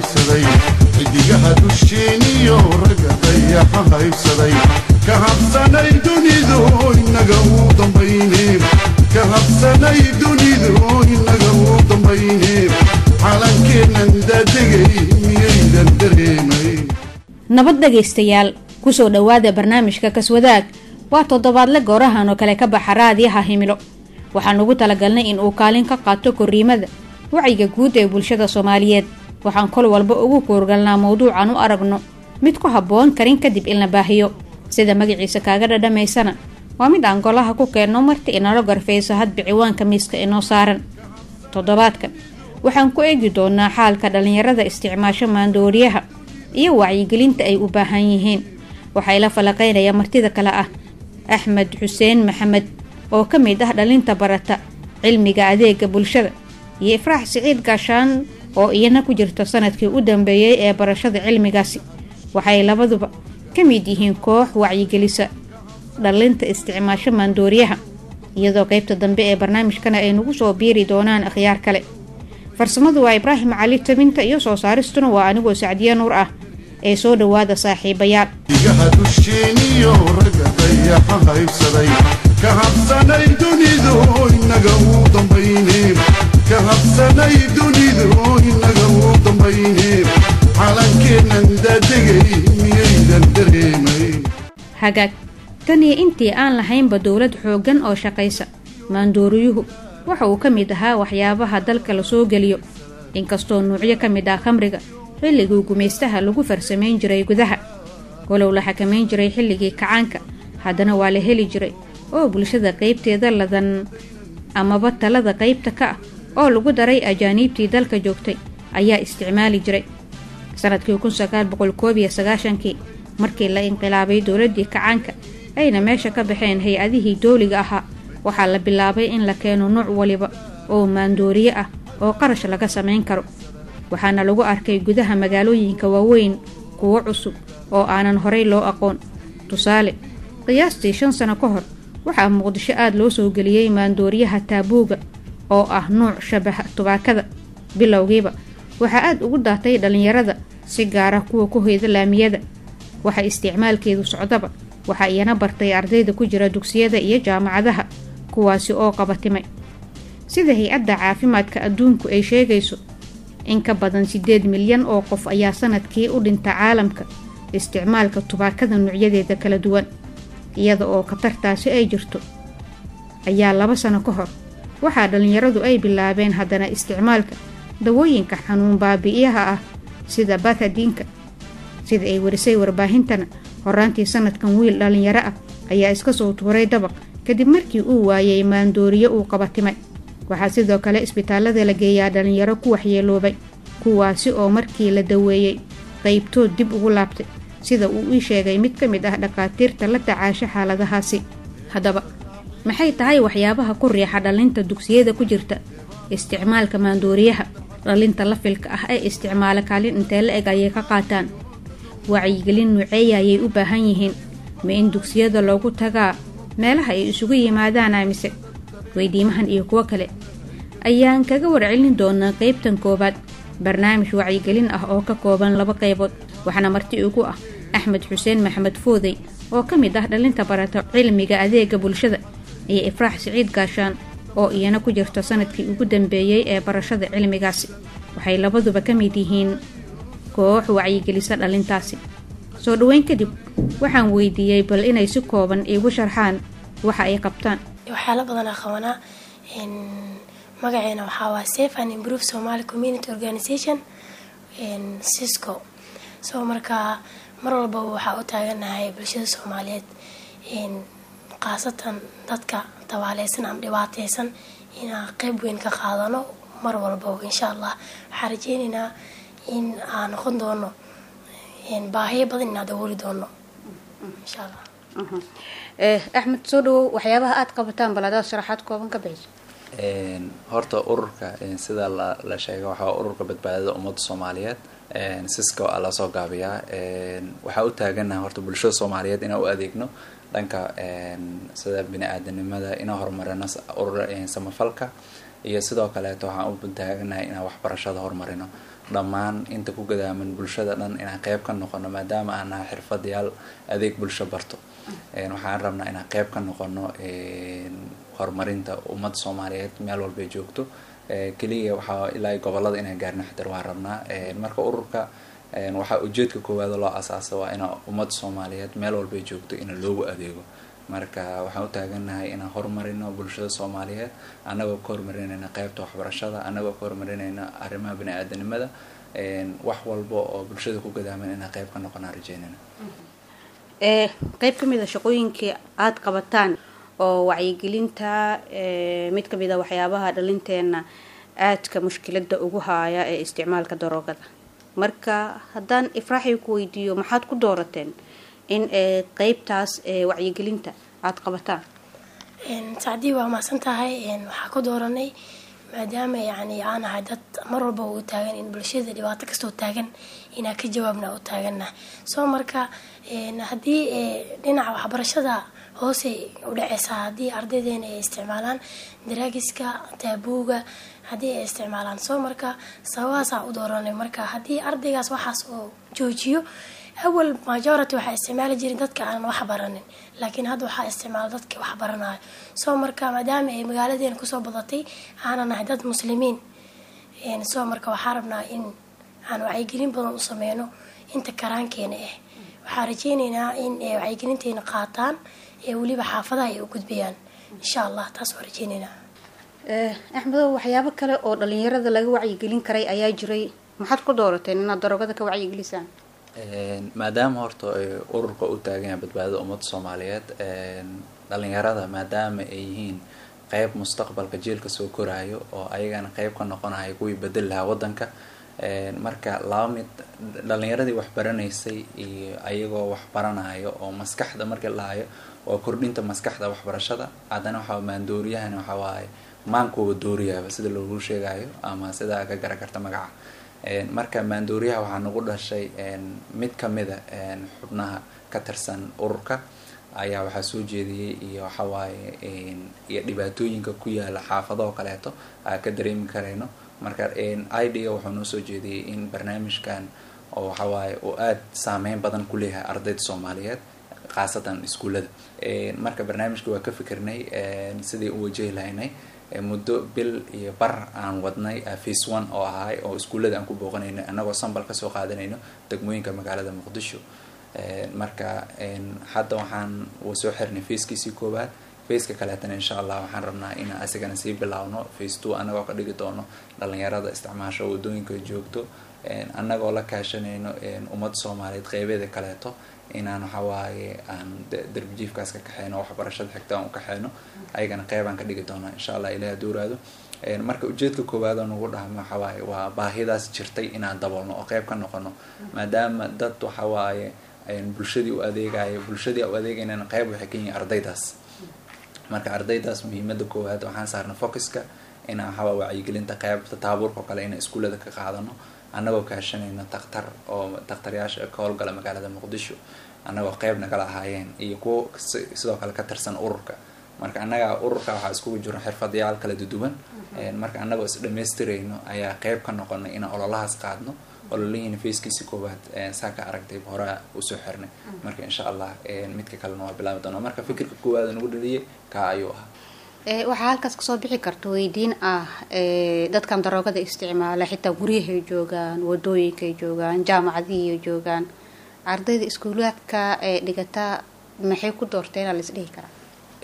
haybsaday xidigaha dusheeniyo ragga dayaxa haybsaday ka habsanay dunidu inaga uu dambayne ka habsanay dunidu inaga uu dambayne calankeennan daadegay miyaydan dareemay nabad dhegaystayaal kusoo dhowaada barnaamijka kaswadaag waa toddobaadle goorahan oo kale ka baxa raadiyaha himilo waxaan ugu talagalnay in uu kaalin ka qaato korriimada wacyiga guud ee bulshada soomaaliyeed waxaan kol walba ugu koorgalnaa mawduucan u aragno mid ku habboon karin kadib in la baahiyo sida magaciisa kaaga dhadhamaysana waa mid aan golaha ku keenno marti inala garfayso hadba ciwaanka miiska inoo saaran toddobaadkan waxaan ku eegi doonaa xaalka dhallinyarada isticmaasho maandooriyaha iyo wacyigelinta ay u baahan yihiin waxaa ila falaqaynaya martida kale ah axmed xuseen maxamed oo ka mid ah dhalinta barata cilmiga adeega bulshada iyo ifraax siciid gaashaan oo iyana ku jirta sanadkii u dambeeyey ee barashada cilmigaasi waxay labaduba ka mid yihiin koox wacyigelisa dhalinta isticmaasho maandooriyaha iyadoo qaybta dambe ee barnaamijkana ay nagu soo biiri doonaan akhyaar kale farsamadu waa ibraahim cali tabinta iyo soo saaristuna waa anigoo sacdiye nuur ah ee soo dhowaada saaxiibayaal xidigaha dusheeniyo ragga dayaxa haybsaday ka habsanay dunidu inaga uu dambayne ka habsanay dunidu inaga uu dambayne calankeennan daadegay miyaydan dareemay hagaag tan iyo intii aan lahaynba dowlad xooggan oo shaqaysa maandooriyuhu waxa uu ka mid ahaa waxyaabaha dalka la soo geliyo inkastoo nuucyo ka mid ah khamriga xilligii gumaystaha lagu farsamayn jiray gudaha walow la xakamayn jiray xilligii kacaanka haddana waa la heli jiray oo bulshada qaybteeda ladan amaba talada qaybta ka ah oo lagu daray ajaaniibtii dalka joogtay ayaa isticmaali jiray sanadkii kun sagaal boqol koob iyo sagaashankii markii la inqilaabay dowladdii kacaanka ayna meesha ka baxeen hay-adihii dooliga ahaa waxaa la bilaabay in la keeno nuuc waliba oo maandooriye ah oo qarash laga samayn karo waxaana lagu arkay gudaha magaalooyinka waaweyn kuwo cusub oo aanan horay loo aqoon tusaale qiyaastii shan sano ka hor waxaa muqdisho aada loo soo geliyey maandooriyaha taabuuga oo ah nuuc shabaha tubaakada bilowgiiba waxaa aada ugu daatay dhallinyarada si gaara kuwa ku hoyda laamiyada waxa isticmaalkeedu socdaba waxaa iyana bartay ardayda ku jira dugsiyada iyo jaamacadaha kuwaasi oo qabatimay sida hay-adda caafimaadka adduunku ay sheegayso in ka badan siddeed milyan oo qof ayaa sanadkii u dhinta caalamka isticmaalka tubaakada nuucyadeeda kala duwan iyada oo khatartaasi ay jirto ayaa laba sano ka hor waxaa dhallinyaradu ay bilaabeen haddana isticmaalka dawooyinka xanuun baabi'iyaha ah sida bathadiinka sida ay warisay warbaahintana horaantii sanadkan wiil dhallinyaro ah ayaa iska soo tuuray dabaq kadib markii uu waayay maandooriyo uu qabatimay waxaa sidoo kale isbitaallada la geeyaa dhallinyaro ku waxyeeloobay kuwaasi oo markii la daweeyey qaybtood dib ugu laabtay sida uu ii sheegay mid ka mid ah dhakhaatiirta la tacaasho xaaladahaasi haddaba maxay tahay waxyaabaha ku riixa dhalinta dugsiyada ku jirta isticmaalka maandooriyaha dhalinta lafilka ah ee isticmaala kaalin intee la eg ayay ka qaataan wacyigelin nuuceeya ayay u baahan yihiin ma in dugsiyada loogu tagaa meelaha ay isugu yimaadaan aamise weydiimahan iyo kuwo kale ayaan kaga warcelin doonaa qaybtan koowaad barnaamij wacyigelin ah oo ka kooban laba qaybood waxaana marti ugu ah axmed xuseen maxamed foodey oo ka mid ah dhalinta barata cilmiga adeega bulshada iyo ifraax siciid gaashaan oo iyana ku jirta sanadkii ugu dambeeyey ee barashada cilmigaasi waxay labaduba ka mid yihiin koox wacyigelisa dhalintaasi soo dhoweyn kadib waxaan weydiiyey bal inay si kooban iigu sharxaan waxa ay qabtaan waxyaala badanaa qabanaa magaceena waxaa waa safe and improve somaly community organization cisco so markaa mar walbaba waxaa u taaganahay bulshada soomaaliyeed khaasatan dadka tabaaleysan ama dhibaateysan inaan qeyb weyn ka qaadano mar walbaba insha allah waxaan rajeyneynaa in aan noqon doono baahiyo badan inaan dabooli doono insha allah axmed soo dhawow waxyaabaha aada qabataan bal adaad sharaxaad kooban ka bixiso horta ururka sida la sheegay waxaa ururka badbaadada ummadda soomaaliyeed cisco a lasoo gaabiyaa waxaa u taaganaha horta bulshada soomaaliyeed inaan u adeegno dhanka sida bini-aadanimada inaan horumarino urur samafalka iyo sidoo kaleeto waxaan u taaganahay inaan waxbarashada horumarino dhammaan inta ku gadaaman bulshada dhan inaan qeyb ka noqono maadaama aan nahay xirfadayaal adeeg bulsho barto waxaan rabnaa inaan qeyb ka noqono horumarinta ummadda soomaaliyeed meel walbay joogto keliya waxaa ilaa gobolada inaan gaarno xatar waan rabnaa marka ururka waxaa ujeedka koowaad loo asaasa waa inaa ummadda soomaaliyeed meel walbay joogto in loogu adeego marka waxaan u taagannahay inaan horumarino bulshada soomaaliyeed annagoo ka horumarinayna qeybta waxbarashada annagoo ka horumarinayna arrimaha bani-aadanimada wax walba oo bulshada ku gadaaman inaan qeyb ka noqonaan rajeynayna qeyb ka mid a shaqooyinkii aada qabataan oo wacyigelinta mid kamid a waxyaabaha dhalinteena aadka mushkilada ugu haaya ee isticmaalka daroogada marka haddaan ifraaxi ku weydiiyo maxaad ku doorateen in qeybtaas wacyigelinta aada qabataan sacdii waa mahadsan tahay waxaa ku dooranay maadaama yani aan ahay dad mar walba u taagan in bulshada dhibaato kastoo taagan inaan ka jawaabna u taagana soo marka haddii dhinaca waxbarashada hoose u dhaceysaa haddii ardaydeena ay isticmaalaan daraagiska taabuuga haddii ay isticmaalaan soo marka sababahaasaa u dooranay marka haddii ardaygaas waxaas oo joojiyo awal majority waxaa isticmaali jirin dadka aanan wax baranin laakiin hadda waxaa isticmaala dadka wax baranayo soo marka maadaama ay magaaladeena kusoo badatay aanan nahay dad muslimiin soo marka waxaa rabnaa in aan wacyigelin badan u sameyno inta karaankeena ah waxaa rajeyneynaa in wacyigelinteena qaataan ee weliba xaafadaha ay u gudbayaan insha allah taas waa rajeyneynaa axmedo waxyaabo kale oo dhalinyarada laga wacyigelin karay ayaa jiray maxaad ku doorateen inaad daroogada ka wacyigelisaan maadaama horta ururka u taagan yahay badbaadada ummadda soomaaliyeed dhalinyarada maadaama ay yihiin qeyb mustaqbalka jiilka soo koraayo oo ayagana qeyb ka noqonayo kuwii bedeli lahaa wadanka marka laba mid dhalinyaradii wax baranaysay iyo ayagoo wax baranayo oo maskaxda markii lahayo waa kordhinta maskaxda waxbarashada haddana waxaa maandooriyahani waxa waaye maankuwa dooriyaaba sida loogu sheegayo ama sidaa ka gara karta magaca marka maandooriyaha waxaa nagu dhashay mid kamida xubnaha ka tirsan ururka ayaa waxaa soo jeediyey iyo waxawaaye iyo dhibaatooyinka ku yaala xaafadahoo kaleeto aa ka dareemi karayno marka idga wuxuu noo soo jeediyey in barnaamijkan oo waxawaaye uu aada saameyn badan ku leeyahay ardayda soomaaliyeed khaasatan iskuullada marka barnaamijka waa ka fikirnay sidii u wajahi lahaynay muddo bil iyo bar aan wadnay face one oo ahay oo iskuullada aan ku booqanayno annagoo sambal kasoo qaadanayno degmooyinka magaalada muqdisho marka hadda waxaan soo xirnay facekiisii koowaad faceka kaleetana insha allah waxaan rabnaa inaan asigana sii bilaawno face two annagoo ka dhigi doono dhalinyarada isticmaasho wadooyinka joogto annagoo la kaashanayno ummadda soomaaliyeed qeybeeda kaleeto inaan waxawaaye aan darbijiifkaas ka kaxeyno waxbarashada xigta aan u kaxeyno ayagana qeybaan ka dhigi doonaa insha allah ilaah duuraado marka ujeedka koowaad oo nagu dhahmo waxawaaye waa baahidaas jirtay inaan daboolno oo qeyb ka noqono maadaama dad waxawaaye bulshadii u adeegayo bulshadii u adeegaynana qeyb waxay ka yihiin ardaydaas marka ardaydaas muhiimada koowaad waxaan saarna focuska inaan waxawaa wacyigelinta qeybta taabuurka oo kale inaan iskuullada ka qaadano annagoo kaashanayno daktar oo daktaryaasha ka howlgala magaalada muqdisho annagoo qeyb nagala ahaayeen iyo kuwo sidoo kale ka tirsan ururka marka annaga ururka waxaa iskugu jiro xirfadayaal kala duduwan marka annagoo is dhamaystirayno ayaa qeyb ka noqonay inaan ololahaas qaadno ololihiina facekiisi koowaad saa ka aragtay horaa usoo xirnay marka insha allah midka kalena waa bilaabi doona marka fikirka koowaad nagu dhaliyay kaa ayuu ahaa waxaa halkaas kasoo bixi karta weydiin ah dadkan daroogada isticmaala xitaa guryahay joogaan wadooyinkaay joogaan jaamacadihiay joogaan ardayda iskuulaadka ee dhigataa maxay ku doorteen la isdhihi karaa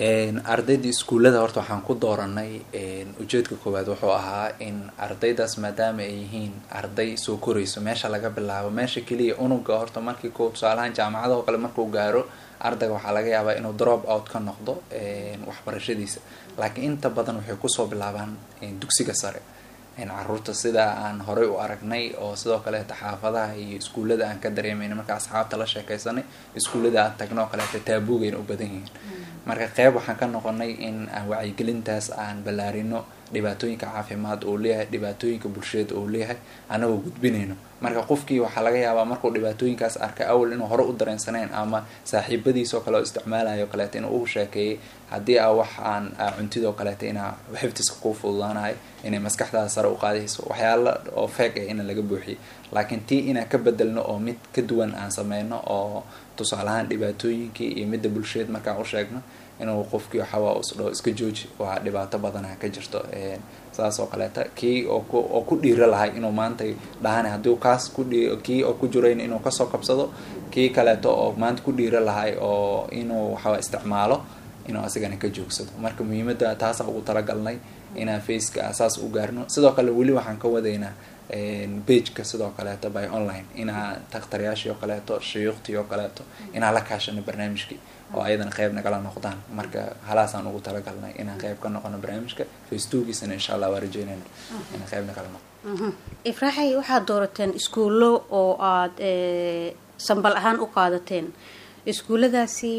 ardayda iskuullada horta waxaan ku dooranay ujeedka koowaad wuxuu ahaa in ardaydaas maadaama ay yihiin arday soo korayso meesha laga bilaabo meesha keliya unuga horta markii ko tusaalahaan jaamacadaho kale markuu gaaro ardayga waxaa laga yaabaa inuu drop out ka noqdo waxbarashadiisa laakiin inta badan waxay kusoo bilaabaan dugsiga sare caruurta sida aan horey u aragnay oo sidoo kaleeta xaafadaha iyo iskuullada aan ka dareemayna marka asxaabta la sheekaysanay iskuullada aan tagno oo kaleeta taabuugayna u badan yihiin marka qeyb waxaan ka noqonay in aan wacyigelintaas aan ballaarino dhibaatooyinka caafimaad uu leeyahay dhibaatooyinka bulsheed uu leeyahay annagoo gudbinayno marka qofkii waxaa laga yaabaa markuu dhibaatooyinkaas arkay awal inuu hore u dareensaneyn ama saaxiibadiisoo kale oo isticmaalayo kaleeto inuu u sheekeeyay haddii aa wax aan cuntidoo kaleeto inaa xifdiska kuu fududaanayo inay maskaxdaada sare u qaadayso waxyaala oo feeg ah ina laga buuxiyo laakiin tii inaan ka bedelno oo mid ka duwan aan sameyno oo tusaale ahaan dhibaatooyinkii iyo midda bulsheed markaan u sheegno inuu qofkii waxawaa usdhao iska jooji waa dhibaato badana ka jirto saas oo kaleeta kii oo ku dhiira lahay inuu maanta dhahana haddii kaas kii oo ku jirayn inuu kasoo kabsado kii kaleeto oo maanta ku dhiira lahay oo inuu waxawa isticmaalo inuu asigana ka joogsado marka muhiimada taasa ugu talagalnay inaan faceka saas u gaarno sidoo kale weli waxaan ka wadaynaa bageka sidoo kaleeto by online inaa takhtaryaashii oo kaleeto shuyuukhtii oo kaleeto inaan la kaashano barnaamijkii oo ayadana qeyb nagala noqdaan marka halaasaan ugu talagalnay inaan qeyb ka noqono barnaamijka facebookiisana insha allah waa rajeynayna inaan qeyb nagala noqo ifraaxay waxaad doorateen iskuullo oo aada sambal ahaan u qaadateen iskuulladaasi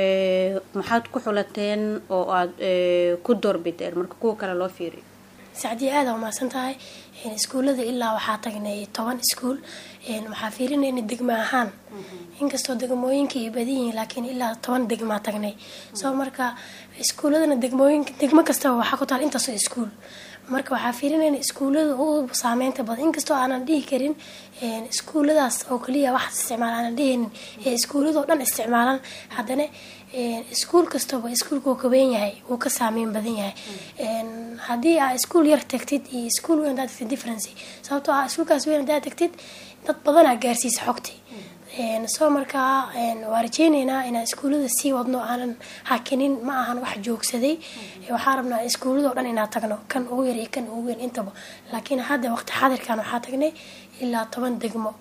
maxaad ku xulateen oo aada ku doorbideen marka kuwa kale loo fiiriyo sacdiya aada umahadsan tahay iskuullada ilaa waxaa tagnay toban iskuul waxaa fiirinayna degmo ahaan inkastoo degmooyinka ay badan yihiin laakiin ilaa toban degmaa tagnay soo marka iskuulladana degmooyin degmo kastaba waxaa ku taal intaasoo iskuul marka waxaa fiirinayna iskuullada u saameynta badan inkastoo aanan dhihi karin iskuulladaas oo kaliya wax isticmaal aanan dhihinin ee iskuulladao dhan isticmaalan haddana iskuul kastaba iskuulkuu kaben yahay wuu ka saameyn badan yahay haddii aa iskuul yar tagtid iyo iskuul weyn hadaa tagtid differency sababtoo ah iskuulkaas weyn hadaa tagtid dad badanaa gaarsiisa xogti soo markaa waa rajeyneynaa inaan iskuullada sii wadno aanan hakinin ma ahan wax joogsaday waxaa rabnaa iskuulladao dhan inaan tagno kan ugu yar iyo kan ugu weyn intaba laakiin hadda waqti xaadirkan waxaa tagnay ilaa toban degmo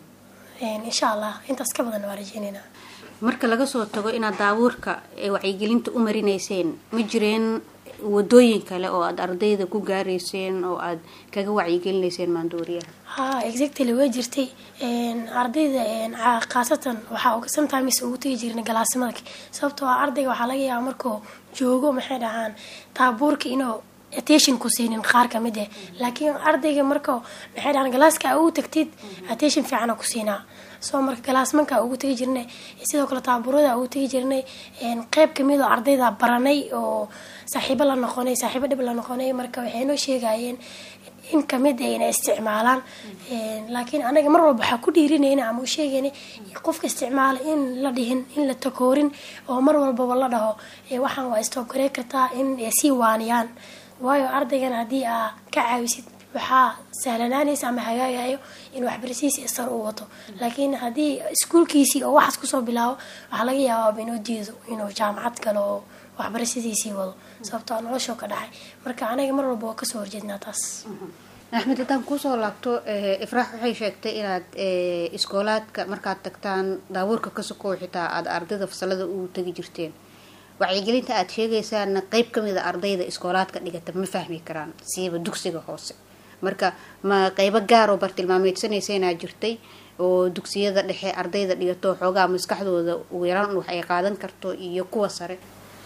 insha allah intaas ka badan waa rajeyneynaa marka laga soo tago inaad daabuurka ee wacyigelinta u marinayseen ma jireen wadooyin kale oo aada ardayda ku gaarayseen oo aada kaga wacyigelinayseen maandooriyaha ha exactly way jirtay ardayda khaasatan waxaa sometimes ugu tegi jirnay galaasimada sababtoo ah ardayga waxaa laga yaaba markuu joogo maxay dhahaan taabuurka inuu attention ku siinin qaar kamid ah laakiin ardayga marka maxay dhahaan galaaska ugu tagtid attention fiicana ku siinaa soo marka galaasmanka ugu tegi jirnay sidoo kale taabuurada ugu tegi jirnay qeyb kamid oo ardayda baranay oo saaxiibo la noqonay saaxiibo dhib la noqonay marka waxay noo sheegayeen in kamid a inay isticmaalaan laakiin anaga mar walba waxaa ku dhiirinayna ama u sheegayna qofka isticmaala in la dhihin in la takoorin oo mar walbaba la dhaho waxaan waa istoobgarey kartaa in sii waaniyaan waayo ardaygan haddii aa ka caawisid waxaa sahlanaanaysa ama hagaagayo in waxbarasiisi sar uu wato laakiin haddii iskuulkiisii oo waxaas kusoo bilaabo waxaa laga yaabaa inuu diido inuu jaamacad galo oo waxbarashadiisii wado sababtoo noloshoo ka dhacay marka anaga mar walba waa kasoo horjeednaa taas axmed haddaan kuusoo laabto ifraax waxay sheegtay inaad iskoolaadka markaad tagtaan daabuurka ka sokow xitaa aada ardayda fasalada u tegi jirteen wacyigelinta aada sheegaysaana qeyb kamid a ardayda iskoolaadka dhigata ma fahmi karaan siiba dugsiga hoose marka ma qeybo gaar oo bartilmaameedsanaysaynaa jirtay oo dugsiyada dhexe ardayda dhigato xoogaa maskaxdooda ugu yaraan wax ay qaadan karto iyo kuwa sare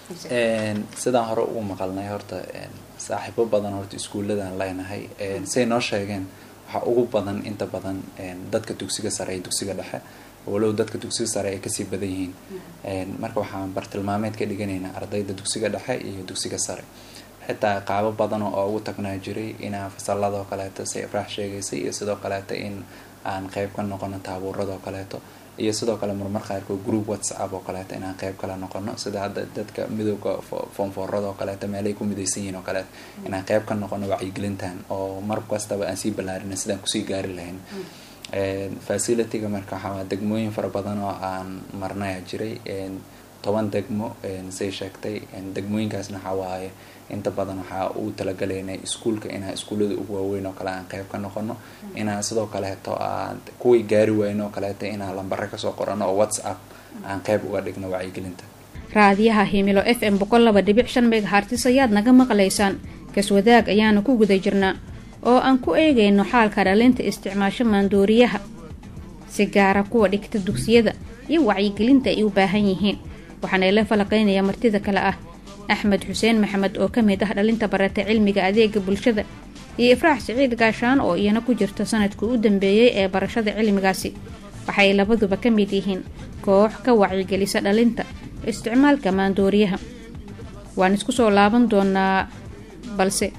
sidaan hore ugu maqalnay horta saaxiibo badan horta iskuulladan leenahay say noo sheegeen waxaa ugu badan inta badan dadka dugsiga sare iyo dugsiga dhexe walow dadka dugsiga sare ay kasii badan yihiin marka waxaan bartilmaameed ka dhiganaynaa ardayda dugsiga dhexe iyo dugsiga sare xitaa qaabo badan oo ugu tagnaa jiray inaan fasaladoo kaleeto si ifraax sheegaysay iyo sidoo kaleeto in aan qeyb ka noqono taabuuradoo kaleeto iyo sidoo kale marmar qaarkood group whatsapp oo kaleeto inaan qeyb kala noqono sida hadda dadka midooda foonfoorada oo kaleeto meelay ku midaysan yihiin oo kaleeto inaan qeyb ka noqono wacyigelintan oo mar kastaba aan sii ballaarina sidaan kusii gaari lahayn facilityga marka waxaa degmooyin fara badan oo aan marnaya jiray toban degmo say sheegtay degmooyinkaasna waxaa waaye inta badan waxaa uu talagalaynay iskuulka inaan iskuullada ugu waaweyn oo kale aan qeyb ka noqono inaan sidoo kaleeto aan kuwii gaari weyno oo kaleeto inaan lambare kasoo qorano oo whatsapp aan qeyb uga dhigno wacyigelinta raadiyaha himilo f m boqol laba dhibic shan megahartis ayaad naga maqlaysaan kaswadaag ayaanu ku guda jirnaa oo aan ku eegayno xaalka dhalinta isticmaasho maandooriyaha si gaara kuwa dhigta dugsiyada iyo wacyigelinta ay u baahan yihiin waxaana ila falaqaynaya martida kale ah axmed xuseen maxamed oo ka mid ah dhalinta barata cilmiga adeega bulshada iyo ifraax siciid gaashaan oo iyana ku jirta sanadkii u dambeeyey ee barashada cilmigaasi waxay labaduba ka mid yihiin koox ka wacyigelisa dhalinta isticmaalka maandooriyaha waan isku soo laaban doonaa balse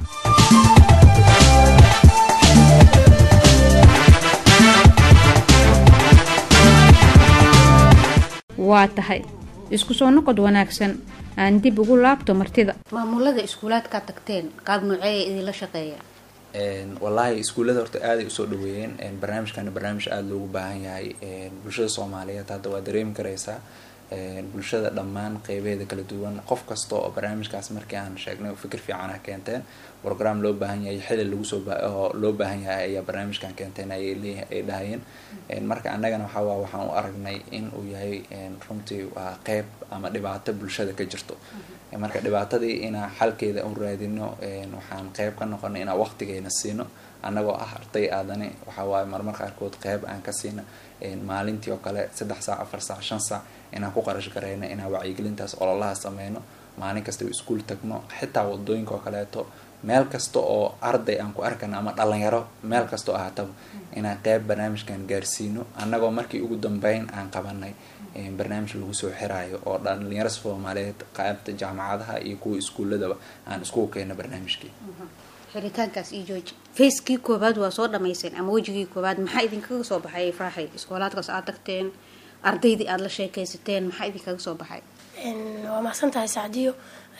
waa tahay isku soo noqod wanaagsan aan dib ugu laabto martida maamulada iskuulaadkaa tagteen qaab nuuceeya idinla shaqeeya wallaahi iskuullada horta aaday usoo dhaweeyeen barnaamijkana barnaamij aada loogu baahan yahay bulshada soomaaliyeed hadda waa dareemi kareysaa bulshada dhammaan qeybeeda kala duwan qof kasta oo barnaamijkaas markii aan sheegnay fikir fiican ah keenteen program loo baahan yahay xili lagu soo loo baahan yahay ayaa barnaamijkan keenteen ayay leeyahay ay dhahayeen marka annagana waxaa waa waxaan u aragnay in uu yahay runtii waa qeyb ama dhibaato bulshada ka jirto marka dhibaatadii inaa xalkeeda u raadino waxaan qeyb ka noqonay inaa waqtigeena siino annagoo ah arday aadani waxaa waaye marmar qaarkood qeyb aan ka siina maalintii oo kale saddex saac afar saac shan saac inaan ku qarash gareyno inaan wacyigelintaas ololaha sameyno maalin kasta iskuul tagno xitaa wadooyinka oo kaleeto meel kasta oo arday aan ku arkano ama dhalinyaro meel kasta oo ahaataba inaan qeyb barnaamijkan gaarsiino annagoo markii ugu dambeyn aan qabanay barnaamij lagu soo xiraayo oo dhalinyaro soomaaliyeed qaybta jaamacadaha iyo kuwa iskuuladaba aan iskugu keeno barnaamijkii xiritaankaas iyo jooji facekii koobaad waa soo dhamayseen ama wejigii koobaad maxaa idinkaga soo baxay ifraaxay iskoolaadkaas aad tagteen ardaydii aada la sheekaysateen maxaa idinkaga soo baxay waa mahadsan tahay sacdiyo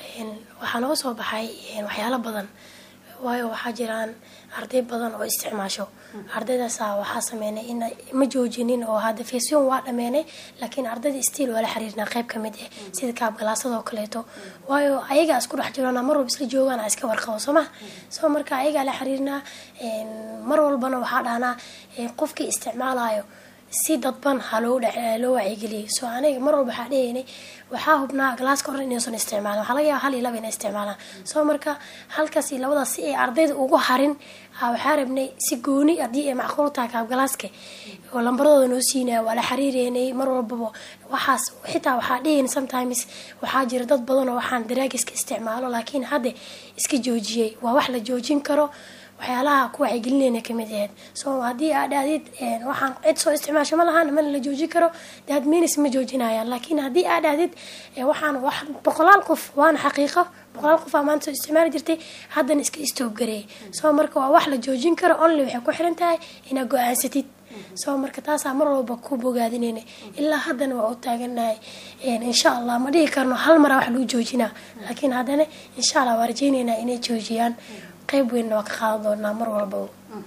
waxaa nooga soo baxay waxyaalo badan waayo waxaa jiraan arday badan oo isticmaasho ardaydaasa waxaa sameynay in ma joojinin oo hadda faceon waa dhameenay laakiin ardayda stiil waa la xiriirnaa qeyb ka mid ah sida kaabgalaasadoo kaleeto waayo ayagaa isku dhex jirona mar walba isla joogaan iska warqabo soo ma soo marka ayagaa la xiriirnaa mar walbana waxaa dhahnaa qofkii isticmaalayo si dadban ha loo loo wacyigeliyay soo aniga mar walba waxaa dhehaynay waxaa hubnaa galaaska hore inuusan isticmaalin waxaa laga yaaba hal iyo laba inay isticmaalaan soo marka halkaas iyo labadaas si ay ardayda ugu harin waxaa rabnay si gooni haddii ay macquul tahay kaabgalaaska oo lambaradooda noo siinaya waa la xiriireynay mar walbaba waxaas xitaa waxaa dhehayna sometimes waxaa jira dad badan oo waxaan daraagiska isticmaalo laakiin hadda iska joojiyay waa wax la joojin karo waxyaalaha ku wacyigelinayna kamid ahayd so haddii aad dhahdid waxaan cid soo isticmaasho ma lahaan mana la joojin karo dad minis ma joojinayaan laakiin haddii aad dhahdid waxaan wax boqolaal qof waana xaqiiqo boqolaal qof aa maanta soo isticmaali jirtay haddana iska istoobgareeyay so marka waa wax la joojin karo only waxay ku xiran tahay inaad go-aansatid soo marka taasaa mar walba ku bogaadinayna ilaa haddana waa u taaganahay insha allah ma dhihi karno hal maraa wax lagu joojinaa laakiin haddana insha allah waa rajeynaynaa inay joojiyaan qeyb weynna waa ka qaadan doonaa mar walbaba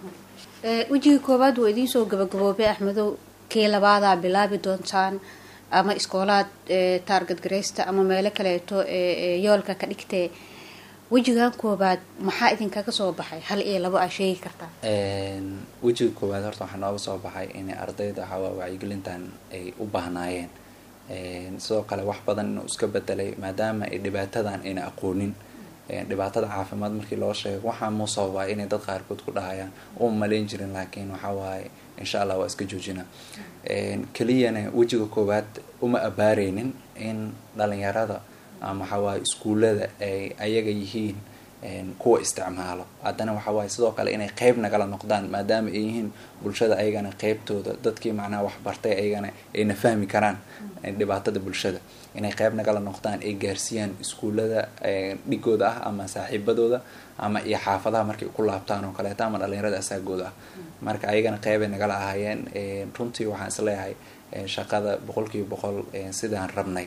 wejigii koowaad waa idiin soo gabagaboobay axmedow kii labaadaa bilaabi doontaan ama iskoolaad taargad gareysta ama meelo kaleeto yoolka ka dhigtee wejigan koobaad maxaa idinkaga soo baxay hal iyo labo aa sheegi kartaa wejiga koowaad horta waxaa nooga soo baxay inay ardayda waxawaa wacyigelintan ay u baahnaayeen sidoo kale wax badan inuu iska bedelay maadaama ay dhibaatadan ayna aqoonin dhibaatada caafimaad markii loo sheego waxaa muu sababaa inay dad qaarkood ku dhahayaan uma malayn jirin laakiin waxaa waaye insha allah waa iska joojina keliyana wejiga koowaad uma abaareynin in dhalinyarada ama waxaa waaye iskuullada ay ayaga yihiin kuwa isticmaalo haddana waxaa waaye sidoo kale inay qeyb nagala noqdaan maadaama ay yihiin bulshada ayagana qeybtooda dadkii macnaha waxbartay ayagana ayna fahmi karaan dhibaatada bulshada inay qeyb nagala noqdaan ay gaarsiiyaan iskuullada dhigooda ah ama saaxiibadooda ama iyo xaafadaha markay ku laabtaan oo kaleeto ama dhalinyarada asaagooda ah marka ayagana qeybay nagala ahaayeen runtii waxaan isleeyahay shaqada boqolkiiba boqol sidaan rabnay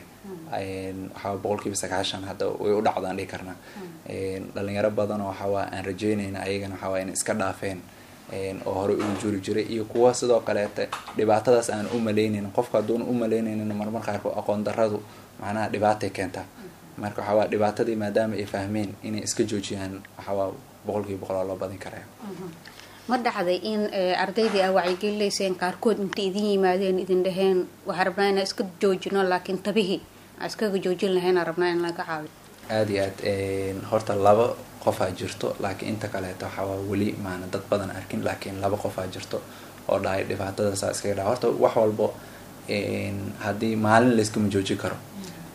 waxaa boqolkiiba sagaashan hadda way u dhacdaan dhihi karnaa dhalinyaro badanoo waxawaa aan rajeynayna ayagana waxawaa inay iska dhaafeen oo horey ugu juri jiray iyo kuwa sidoo kaleeta dhibaatadaas aan u malaynaynin qofka hadduuna u malaynaynin marmar qaarkood aqoon daradu macnaha dhibaatay keentaa marka waxawaa dhibaatadii maadaama ay fahmeen inay iska joojiyaan waxawaa boqolkiiba boqol oo loo badin karaya ma dhacday in ardaydii aa wacyigelinayseen qaarkood intay idin yimaadeen idin dhaheen waxaa rabnaa inaa iska joojino laakiin tabihii aa iskaga joojin lahayn aa rabnaa in laga caawiyo aada iyo aad horta laba qofaa jirto laakiin inta kaleeta waxawaa weli maana dad badan arkin laakiin laba qofaa jirto oo dhahay dhibaatadaasaa iskaga dhaha horta wax walbo haddii maalin layskama joojin karo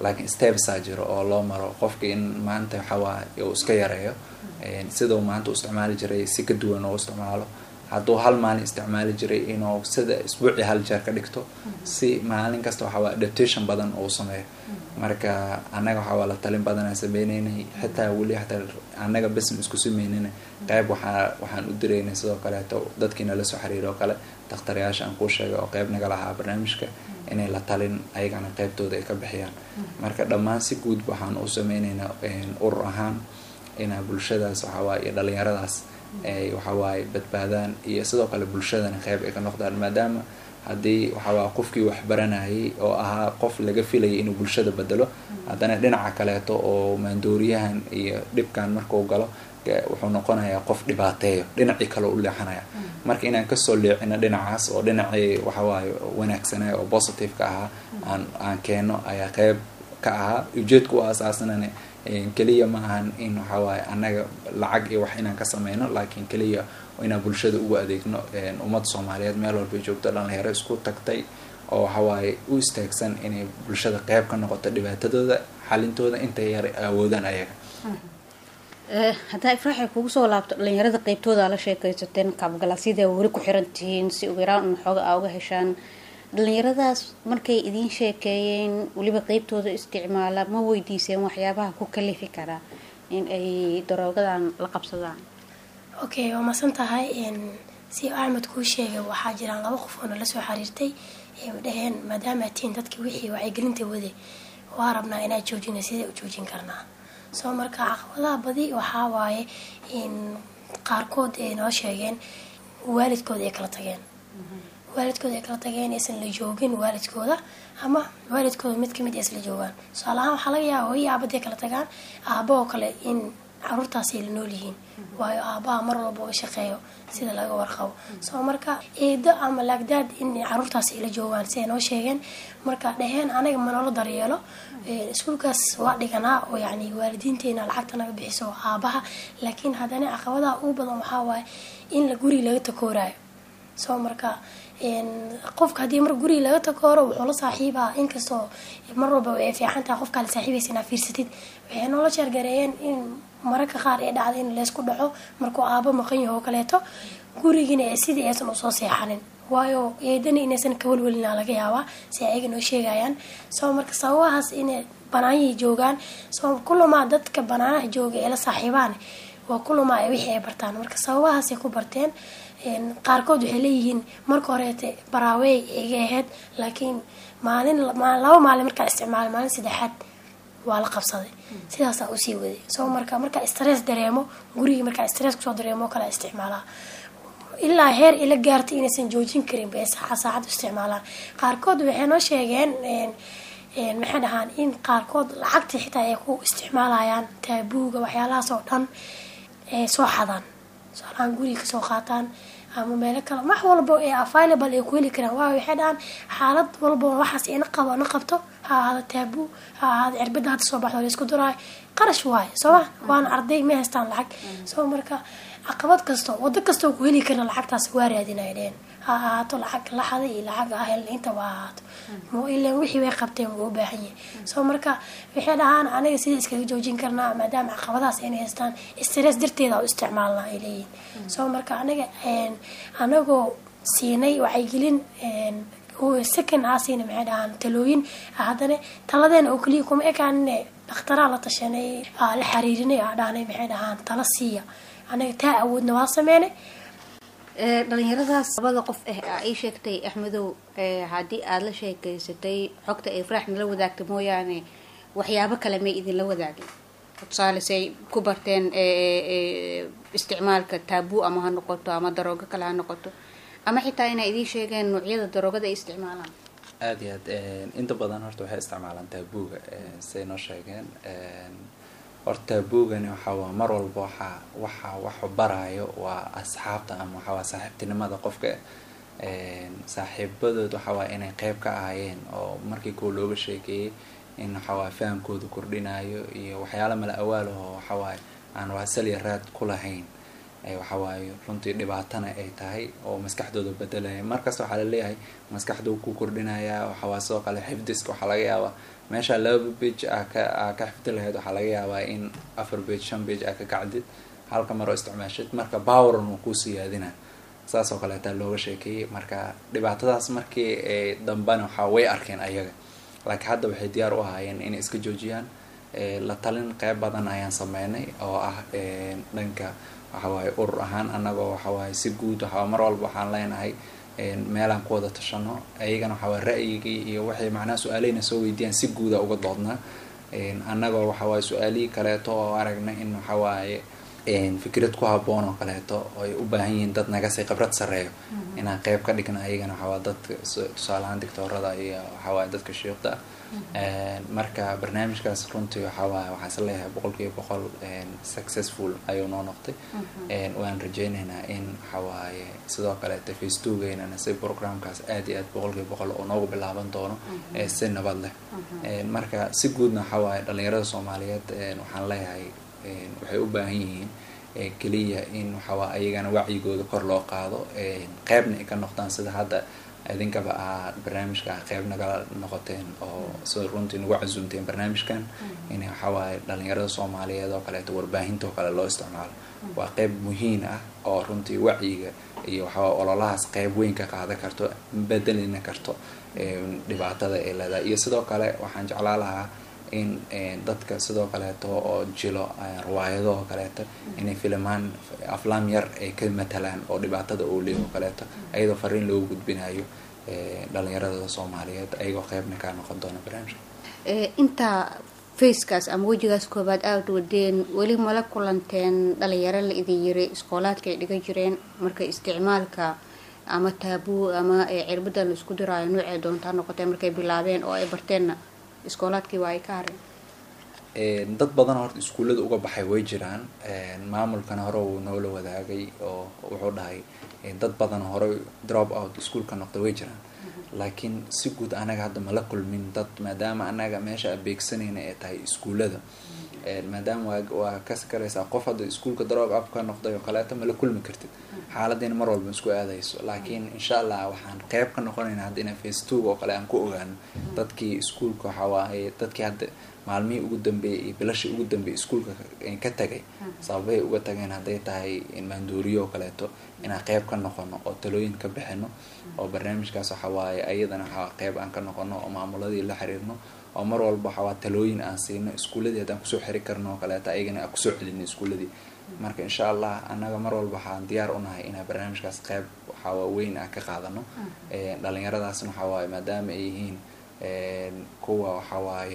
laakiin stepsaa jiro oo loo maro qofka in maanta waxawaaye uu iska yareeyo sidau maanta u isticmaali jiray si ka duwan oo isticmaalo hadduu hal maalin isticmaali jiray inuu sida isbuucii hal jeer ka dhigto si maalin kasta waxawaa adaptation badan uu sameeyo marka annaga waxawaa la talin badanaa sameyneynay xitaa weli hataa annaga besn isku sameynina qeyb waxaa waxaan u diraynay sidoo kaleeto dadkii nala soo xiriiray oo kale dakhtarayaasha aan kuu sheegay oo qeyb naga lahaa barnaamijka inay la talin ayagana qeybtooda ay ka bixiyaan marka dhammaan si guud waxaan u sameyneynaa urur ahaan inaa bulshadaas waxawaaye iyo dhalinyaradaas ay waxawaaye badbaadaan iyo sidoo kale bulshadana qeyb ay ka noqdaan maadaama haddii waxawaa qofkii wax baranayay oo ahaa qof laga filayay inuu bulshada bedelo haddana dhinaca kaleeto oo maandooriyahan iyo dhibkan markuu galo wuxuu noqonayaa qof dhibaateeyo dhinacii kale u leexanaya marka inaan kasoo leecino dhinacaas oo dhinacii waxawaaye wanaagsanay oo positive-ka ahaa aan aan keeno ayaa qeyb ka ahaa ujeedka u asaasnana keliya ma ahan in waxawaaye annaga lacag iyo wax inaan ka sameyno laakiin keliya inaan bulshada ugu adeegno ummadda soomaaliyeed meel walbay joogto dhalinyaro isku tagtay oo waxawaaye u istaagsan inay bulshada qeyb ka noqoto dhibaatadooda xalintooda intay yar awoodaan ayaga haddaa ifraaxay kugu soo laabto dhalinyarada qeybtooda la sheekaysateen kaabgalaasyada weli ku xiran tihiin si ugu yaraan un xooga aa uga heshaan dhalinyaradaas markay idiin sheekeeyeen weliba qeybtooda isticmaala ma weydiiseen waxyaabaha ku kalifi karaa in ay daroogadan la qabsadaan okay waa masan tahay si axmed kuu sheegay waxaa jiraan laba qof oo nala soo xiriirtay dhaheen maadaama tiin dadkii wixii wacyigelinta wade waa rabnaa inaa joojina sidee u joojin karnaa soo marka caqabadaha badi waxaa waaye qaarkood ay noo sheegeen waalidkooda ay kala tageen waalidkooda ay kala tageen aysan la joogin waalidkooda ama waalidkooda mid kamid isla joogaan tusaale ahaan waxaa laga yaaba hooyi aabadii kala tagaan aaba oo kale in caruurtaasay la nool yihiin waayo aabaha mar walba u shaqeeyo sida laga warqabo soo marka eedo ama laagdaad in caruurtaas ay la joogaan si ay noo sheegeen marka dhaheen anaga manoola daryeelo iskuulkaas waa dhiganaa oo yani waalidiinteena lacagta naga bixiso aabaha laakiin haddana caqabadaha ugu badan waxaa waaye in la guri laga takooraayo soo marka qofka haddii mar guriga laga takooro wuxuu la saaxiibaa inkastoo mar walba ay fiican tahay qofkaa la saaxiibaysa inaa fiirsatid waxay noola sheergareeyeen in mararka qaar ee dhacda in laysku dhaco markuu aabo maqan yaho oo kaleeto gurigina sidii aysan usoo seexanin waayo eedana inaysan kawalwelina laga yaabaa si ayaga noo sheegayaan soo marka sababahaas inay banaanyihii joogaan soo kulamaa dadka banaanaha jooga ee la saaxiibaan waa kulamaa wixii ay bartaan marka sababahaasay ku barteen qaarkood waxay leeyihiin marka horeete baraawey iga ahayd laakiin maalin laba maalin markaa isticmaalay maalin saddexaad waa la qabsaday sidaasaa usii waday soo marka markaa stress dareemo gurigii markaa stress kusoo dareemo kala isticmaalaa ilaa heer ila gaartay inaysan joojin karin bay saaca saacad isticmaalaan qaarkood waxay noo sheegeen maxay dhahaan in qaarkood lacagta xitaa ay ku isticmaalayaan taabuuga waxyaalahaas oo dhan ay soo xadaan soalaan guriga kasoo qaataan ama meelo kale wax walba ee available ay ku heli karaan waayo waxay dhahaan xaalad walba waxaas ina qabo na qabto ha ahaada taabuu ha ahaada cirbada hadda soo baxdo laysku duraayo qarash waayo sooma waana arday ma haystaan lacag soo marka caqabad kasto wado kastoo ku heli karna lacagtaas waa raadinaya dheen ha ahaato lacag laxada iyo lacag ahel inta waa ahaato mo ilan wixii way qabteen wuu u baahan yahay soo marka waxay dhahaan aniga sida iskaga joojin karnaa maadaama caqabadahaas inay haystaan stress darteeda u isticmaalnaa ay leeyihin soo marka aniga anagoo siinay wacyigelin second aa siina maxay dhahaan talooyin haddana taladeena oo keliya kuma ekaanine dhakhtaraa la tashanay la xariirinay aa dhahnay maxay dhahaan tala siiya anaga taa awoodna waa sameynay dhalinyaradaas labada qof ah aa ii sheegtay axmedow haddii aada la sheekeysatay xogta ay faraax nala wadaagta mooyaane waxyaabo kale may idinla wadaagin tusaale say ku barteen isticmaalka taabuu ama ha noqoto ama daroogo kale ha noqoto ama xitaa inay idiin sheegeen noocyada daroogada ay isticmaalaan aada iyo aad inta badan horta waxay isticmaalaan taabuuga say noo sheegeen horta taabuugani waxawaa mar walba waxaa waxa waxu baraayo waa asxaabta ama waxawaa saaxiibtinimada qofka saaxiibadood waxawaa inay qeyb ka ahaayeen oo markii kuwa looga sheekeeyey in waxawaa fahamkooda kordhinayo iyo waxyaala mala awaalaho waxawaaye aan waasalya raad ku lahayn waxawaaye runtii dhibaatana ay tahay oo maskaxdooda bedelaya markasta waxaa laleeyahay maskaxduu ku kordhinaya waxawaa sidoo kale xifdiska waxaa laga yaabaa meesha laba bage a ka a ka xifdi lahayd waxaa laga yaabaa in afar bage shan bage a ka kacdid halka maroo isticmaashid marka poweran uu ku siyaadina saas oo kaleeta looga sheekeeyey marka dhibaatadaas markii ay dambana waxaa way arkeen ayaga laakiin hadda waxay diyaar u ahaayeen inay iska joojiyaan la talin qeyb badan ayaan sameynay oo ah dhanka waxawaaye urur ahaan anagoo waxawaaye si guud waxaa mar walba waxaan leenahay meelaan ku wada tashano ayagana waxawaaye ra'yigii iyo waxay macnaha su-aaleyna soo weydiiyaan si guuda uga doodnaa annagoo waxawaaye su-aalihii kaleeto oo aragna in waxawaaye fikrad ku haboon oo kaleeto ay u baahan yihiin dad nagasii khibrad sareeyo inaan qeyb ka dhigna ayagana waxawaa dadka tusaalahaan dictoorada iyo waxawaaye dadka shiiqda marka barnaamijkaas runtii waxawaaye waxaan is leeyahay boqol kiiba boqol successful ayuu noo noqday waan rajeyneynaa in waxawaaye sidoo kaleeta facebookeynana si programkaas aad iyo aad boqol kiiba boqol oo noogu bilaaban doono si nabad leh marka si guudna waxawaaye dhalinyarada soomaaliyeed waxaan leeyahay waxay u baahan yihiin keliya in waxawaa ayagana wacyigooda kor loo qaado qeybna ay ka noqdaan sida hadda idinkaba aa barnaamijka qeyb nagala noqoteen oo sida runtii nagu casuumteen barnaamijkan in waxawaaye dhalinyarada soomaaliyeed oo kaleeto warbaahinta oo kale loo isticmaalo waa qeyb muhiim ah oo runtii wacyiga iyo waxawaa ololahaas qeyb weyn ka qaadan karto bedelina karto dhibaatada ay leedahay iyo sidoo kale waxaan jeclaa lahaa in dadka sidoo kaleeto oo jilo riwaayado oo kaleeto inay filimaan aflaam yar ay ka matalaan oo dhibaatada oo leey oo kaleeto ayadoo fariin loogu gudbinayo dhalinyarada soomaaliyeed ayagoo qeybna kaa noqon doona barnaamijka intaa facekaas ama wejigaas koobaad aada wadeen weli mala kulanteen dhalinyaro la idin yiri iskoolaadka ay dhigan jireen marka isticmaalka ama taabuu ama cirbada la isku diraayo noocay doontaa noqotee markay bilaabeen oo ay barteenna iskoolaadkii waa ay ka hareen dad badan horta iskuullada uga baxay way jiraan maamulkana hore uu noola wadaagay oo wuxuu dhahay dad badan hore drop out iskuolka noqda way jiraan laakiin si guud anaga hadda mala kulmin dad maadaama anaga meesha abeegsanayna ay tahay iskuullada maadaama waa waa kasi karaysaa qof hadda iskuolka drop up ka noqday oo kaleeto mala kulmi kartid xaaladiina mar walba isku aadayso laakiin insha allah waxaan qeyb ka noqonaynaa hadda ina face two oo kale aan ku ogaano dadkii iskuolka waxawaaye dadkii hadda maalmihii ugu dambeeyay iyo bilashii ugu dambeeyay iskuolka ka tagay sababay uga tageen hadday tahay maandooriyo oo kaleeto inaan qeyb ka noqono oo talooyin ka bixino oo barnaamijkaas waxawaaye ayadana waxaa qeyb aan ka noqono oo maamuladii la xiriirno oo mar walba waxawaa talooyin aan siino iskuuladii haddaan kusoo xiri karno oo kaleeto ayagana aan kusoo celino iskuuladii marka insha allah annaga mar walba waxaan diyaar unahay inaan barnaamijkaas qeyb waxawaa weyn aan ka qaadano dhalinyaradaasna waxawaaye maadaama ay yihiin kuwa waxawaaye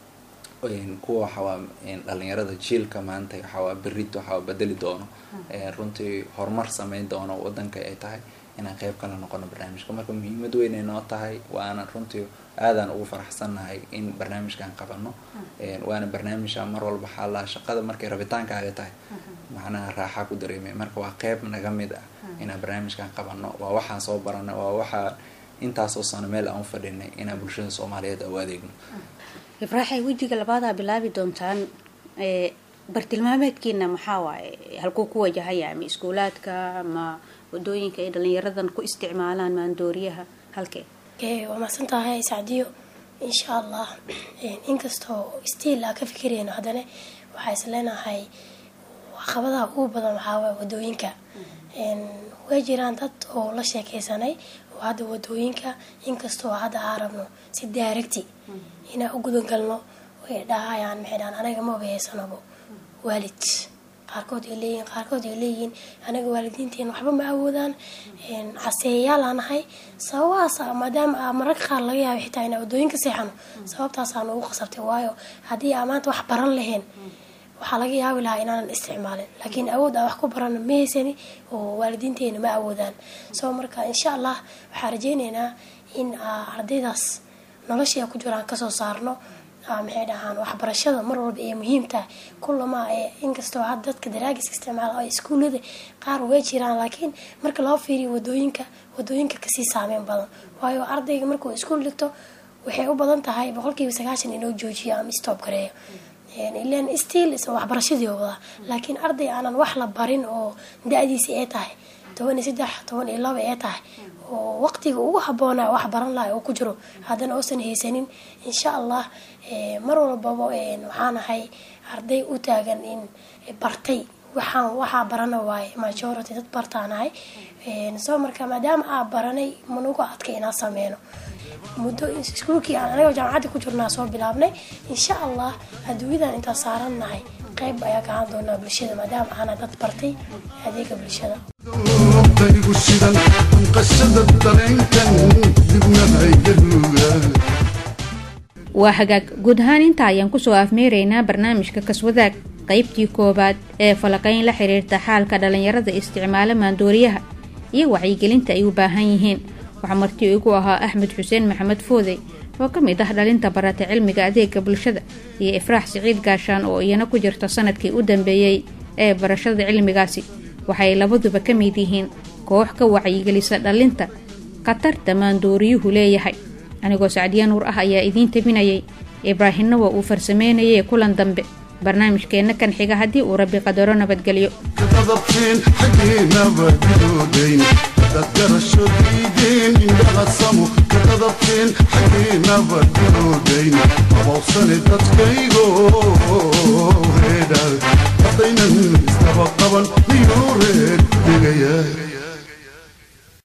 kuwa waxawaa dhalinyarada jiilka maanta waxawaa berit waxawaa bedeli doono runtii horumar sameyn doono wadanka ay tahay inaan qeyb kala noqono barnaamijka marka muhiimad weyn ay noo tahay waana runtii aadaan ugu faraxsannahay in barnaamijkan qabano waana barnaamijka mar walba xaalaa shaqada markay rabitaankaaga tahay macnaha raaxaa ku dareemay marka waa qeyb naga mid ah inaan barnaamijkan qabano waa waxaan soo barana waa waxaa intaasoo sano meel aan u fadhinay inaan bulshada soomaaliyeed u adeegno ibraaxay wejiga labaadaa bilaabi doontaan bartilmaameedkiina maxaa waaye halkuu ku wajahaya ama iskuulaadka ama wadooyinka ay dhalinyaradan ku isticmaalaan maandooriyaha halkee waa mahadsan tahay sacdiyo insha allah inkastoo stiil aa ka fikirayno haddana waxaa is leenahay caqabadaha ugu badan waxaawaay wadooyinka way jiraan dad oo la sheekeysanay oo hadda wadooyinka inkastoo hadda aa rabno si daaragti inaan u gudangalno way dhahayaan maxay dhahaan anaga ma obaheysanobo waalid qaarkood ay leeyihiin qaarkood ay leeyihiin anaga waalidiinteena waxba ma awoodaan caseeyayaal aan nahay sababahaas maadaama aa mararka qaar laga yaaba xitaa inaa wadooyinka seexano sababtaasaan ugu qasabtay waayo haddii aa maanta wax baran lahayn waxaa laga yaabi lahaa inaanan isticmaalin laakiin awood aa wax ku barana ma haysani oo waalidiinteena ma awoodaan soo marka insha allah waxaan rajeyneynaa in ardaydaas noloshii a ku jiraan kasoo saarno maxay dhahaan waxbarashada mar walba ee muhiimtaha kulama inkastoo had dadka daraagiska isticmaala oo iskuullada qaar way jiraan laakiin marka loo fiiriyo wadooyinka wadooyinka kasii saameyn badan waayo ardayga markuu iskuul dhigto waxay u badan tahay boqolkiiba sagaashan inoo joojiyo ama stoob gareeyo ilan stiil isa waxbarashadii wadaa laakiin arday aanan wax la barin oo da-diisi ay tahay toban iyo saddex toban iyo laba ay tahay oo waqtiga ugu haboona wax baran lahay oo ku jiro haddana uusan haysanin insha allah mar walbaba waxaan ahay arday u taagan in bartay waxaan waxaa barana waaye majority dad bartaanahay soo marka maadaama aa baranay manugu adka inaan sameyno muddo iskuulkii aan anaga jaamacadda ku jirnaa soo bilaabnay insha allah adduunyadan intaan saarannahay qayb ayaa ka ahaan doonaa bulshada maadaama aana dad bartay adeega bulshada daygu shidan anqashada dareenkan dibna haygaruga waa hagaag guud ahaan intaa ayaan kusoo afmeeraynaa barnaamijka kaswadaag qaybtii koowaad ee falaqayn la xiriirta xaalka dhallinyarada isticmaala maandooriyaha iyo wacyigelinta ay u baahan yihiin waxaa marti igu ahaa axmed xuseen maxamed foodey oo ka mid ah dhalinta barata cilmiga adeega bulshada iyo ifraax siciid gaashaan oo iyana ku jirta sanadkii u dambeeyey ee barashada cilmigaasi waxay labaduba ka mid yihiin koox ka wacyigelisa dhalinta khatarta maandooriyuhu leeyahay anigoo sacdiya nuur ah ayaa idiin tabinayay ibraahimna waa uu farsameynayay kulan dambe barnaamijkeenna kan xiga haddii uu rabbi qadaro nabadgelyo kadadabteen xaggeennaba diloodayn dad garasho diideen indhalasamo kadadabteen xaggeennaba diloodayn abawsane dadkaygo reedha haddaynan isdaba